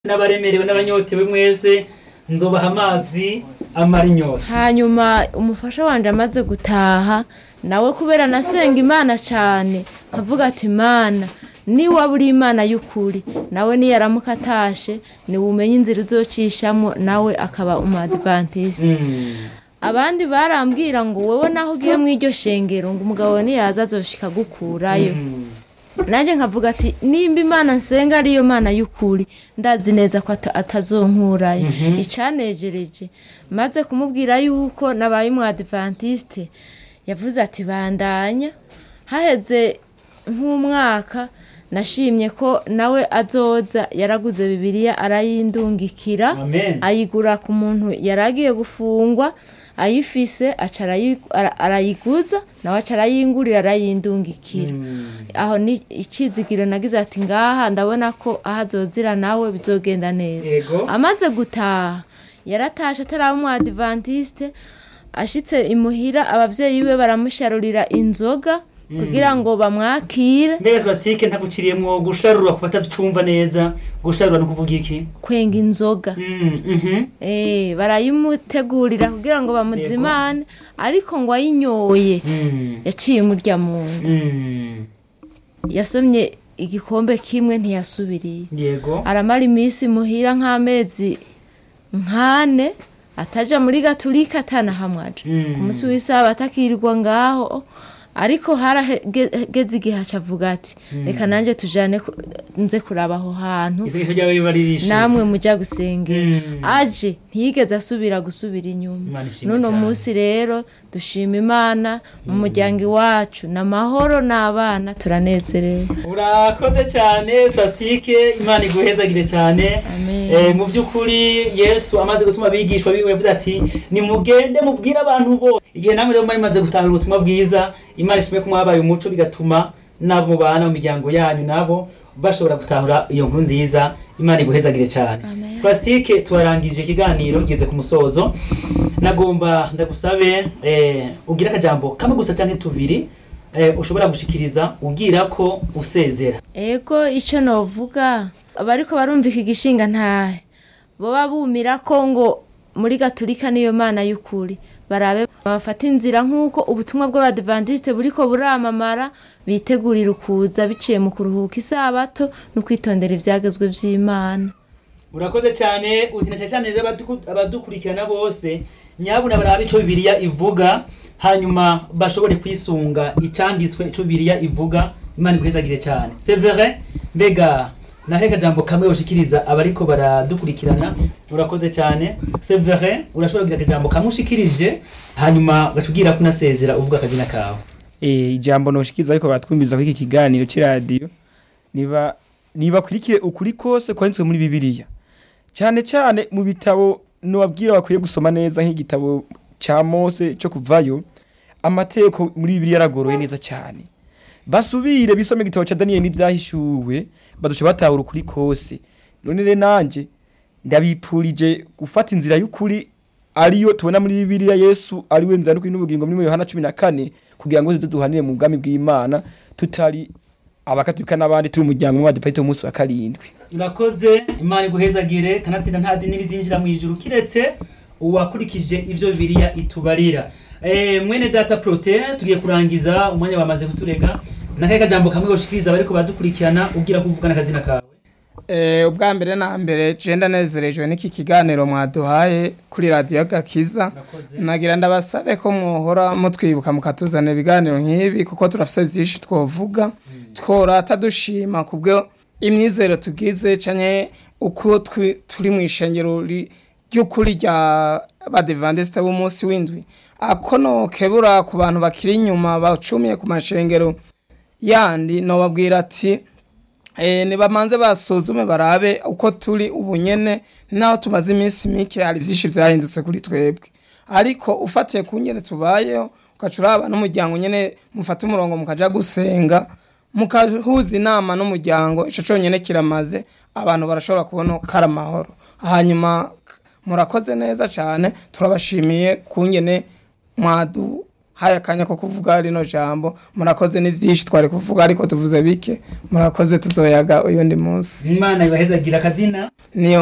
n'abaremerewe n'abanyotewe mwese nzobaha amazi amara inyota hanyuma umufasha wanje amaze gutaha nawe kubera nasenga imana cyane avuga ati imana niwaba uri imana y'ukuri nawe niyaramuka atashe niwumenye inzira uzocishamo nawe akaba umu-adventiste abandi barambwira ngo wowe naho ugiye mu iryo shengero ngo umugabo niyaza azoshika agukurayo nanjye nkavuga ati nimba imana nsenga ariyo mana y'ukuri ndazi neza ko ata- atazonkurayo icanejereje maze kumubwira yuko nabaye umu adventiste yavuze ati bandanya haheze nk'umwaka nashimye ko nawe azoza yaraguze bibiliya arayindungikira Amen. ayigura ku muntu yari agiye gufungwa ayifise aca arayi- ara- arayiguza nawe aca arayingurira arayindungikira aho ni icizigiro nagize ati ngaha ndabona ko aho azozira nawe bizogenda neza Yego. amaze gutaha yaratashe ataraba umu adventiste ashitse imuhira abavyeyi biwe baramusharurira inzoga kugira ngo bamwakire mbega spasitike ntaguciriyemwo gusharura ku batacumva neza gusharura ni ukuvuga iki kwenga inzoga Mm, mhm. Eh, barayimutegurira kugira ngo bamuzimane ariko ngo ayinyoye Mm, yaciye umurya mu nda mm. yasomye igikombe kimwe ntiyasubiriye yego aramara iminsi muhira nk'amezi nkane ataja muri gaturika atanahamwaja Mm. ku munsi w'isaba atakirirwa ngaho ariko harageze igihe acavuga ati reka nanjye tujane ku- nze kuraba aho hantu isengesho ryawe riba ririshe namwe mujya gusengera Mm. aje ntiyigeze asubira gusubira inyuma Imana ishimwe n'uno cyane. munsi rero dushima imana mu muryango iwacu ni amahoro n'abana turanezerewe urakoze cyane spasitike imana iguhezagire cyane Amen. Eh, mu by'ukuri yesu amaze gutuma abigishwa biwe yavuze ati nimugende mubwire abantu bose igihe namwe rero mwari maze gutahura ubutumwa bwiza imana ishimwe ko mwabaye umuco bigatuma n'abo mubana mu miryango yanyu nabo bashobora gutahura iyo nkuru nziza imana iguhezagire cyane Amen. plasitike tuwarangije ikiganiro kigeze ku musozo nagomba ndagusabe eh, ugire akajambo kamwe gusa cyangwa tubiri eh, ushobora gushikiriza ubwira ko usezera ego icyo novuga abariko barumva iki gishinga ntahe boba bumira ko ngo muri gaturika niyo mana y'ukuri barabe bafata inzira nk'uko ubutumwa bw'abadivantiste buriko buramamara bitegurira ukuza biciye mu kuruhuka isabato no kwitondera ivyagezwe vy'imana urakoze cyane utina cyane cyane rero abadu- abadukurikirana bose nyabuna barabe ico bibiliya ivuga hanyuma bashobore kwisunga icanditswe ico bibiliya ivuga imana iguhezagire cyane severe mbega nahe kajambo kamwe ushikiriza abariko baradukurikirana urakoze cyane severe urashobora kugira akajambo kamwe ushikirije hanyuma ugacubwira ko unasezera uvuga akazina kawe Eh, ijambo noshikiza ariko batwumviza ko iki kiganiro c'iradiyo niba nibakurikire ukuri kose kwanditswe muri bibiliya cyane cyane mu bitabo nobabwira bakwiye gusoma neza nk'igitabo ca mose cyo kuvayo amategeko muri bibiliya aragoroye neza cyane basubire bisome igitabo ca daniyeli n'ibyahishuwe baduce batahura ukuri kose none rero nanje ndabipurije gufata inzira y'ukuri ariyo tubona muri bibiliya yesu ari we nzira n'ukuri n'ubugingo muri yohana cumi na kane kugira ngo tuze duhanire mu bwami bw'imana tutari abakatolika n'abandi turi umuryango umwe wadepayite umunsi wa karindwi urakoze imana iguhezagire kanatsinda nta dini rizinjira mu ijuru kiretse uwakurikije ibyo bibiliya itubarira Eh, mwene data prote tugiye kurangiza umwanya bamaze kuturega nakahe kajambo kamwe ushikiriza bariko badukurikirana ubwira ko uvuga n'akazina kawe Eh, ubwa mbere na mbere je ndanezerejwe n'iki kiganiro mwaduhaye kuri radiyo gakiza Urakoze. nagira ndabasabe ko mwohora mutwibuka mukatuzanira ibiganiro nk'ibi kuko turafise vyinshi twovuga tworata dushima kubwo imyizero tugize canke uko twi- turi mu ishengero ri- ry'ukuri rya badevandesite b'umunsi w'indwi ako nokebura ku bantu bakiri inyuma bacumiye ku mashengero yandi nobabwira ati Eh, nibamanze basuzume barabe uko turi ubu nyene naho tumaze iminsi mike hari vyinshi vyahindutse kuri twebwe ariko ufatiye ku nyene tubayeho ugaca uraba n'umuryango nyene mufata umurongo mukaja gusenga mukahuza inama n'umuryango ico conyene kiramaze abantu barashobora kubona ko ari amahoro hanyuma murakoze neza cane turabashimiye ku nyene mwadu haye akanya ko kuvuga rino jambo murakoze ni byinshi twari kuvuga ariko tuvuze bike murakoze tuzoyaga uyundi munsi imana ibahezagira akazina niyo